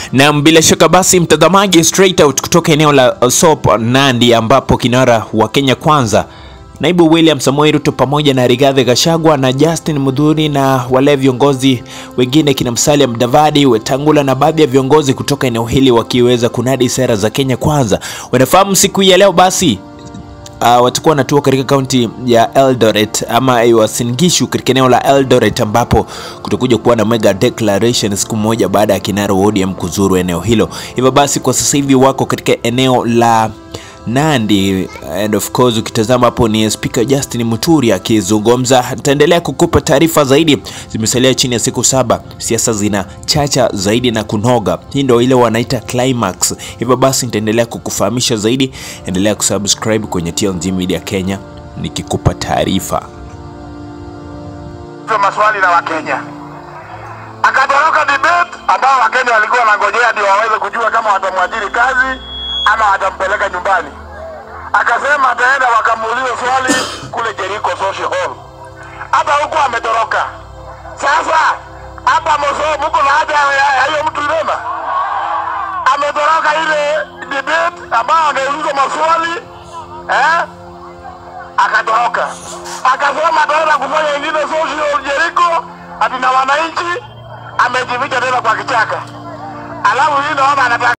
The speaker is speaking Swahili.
Na bila shaka basi, mtazamaji, straight out kutoka eneo la Sop Nandi, ambapo kinara wa Kenya Kwanza Naibu William Samoei Ruto pamoja na Rigathi Gachagua na Justin Mudhuri na wale viongozi wengine kina Musalia Mudavadi, Wetangula na baadhi ya viongozi kutoka eneo hili wakiweza kunadi sera za Kenya Kwanza. Wanafahamu siku hii ya leo basi Uh, watakuwa wanatua katika kaunti ya Eldoret ama Uasin Gishu katika eneo la Eldoret ambapo kutakuja kuwa na mega declaration siku moja baada ya kinara wa ODM kuzuru eneo hilo. Hivyo basi kwa sasa hivi wako katika eneo la Nandi and of course ukitazama hapo ni Speaker Justin Muturi akizungumza. Nitaendelea kukupa taarifa zaidi, zimesalia chini ya siku saba, siasa zina chacha zaidi na kunoga. Hii ndio ile wanaita climax. Hivyo basi nitaendelea kukufahamisha zaidi, endelea kusubscribe kwenye TLG Media Kenya nikikupa taarifa. maswali na Wakenya, akatoroka debate ambao Wakenya walikuwa wanangojea ndio waweze kujua kama watamwajiri kazi ama watampeleka nyumbani. Akasema ataenda wakamuulize swali kule Jericho Social Hall. Hapa huko ametoroka. Sasa hapa Moso mko na haja ya hiyo mtu ilema ametoroka ile debate ambao angeulizwa maswali eh, akatoroka akasema ataenda kufanya ingine social Jericho ati na wananchi, amejificha tena kwa kichaka, alafu hii naona anataka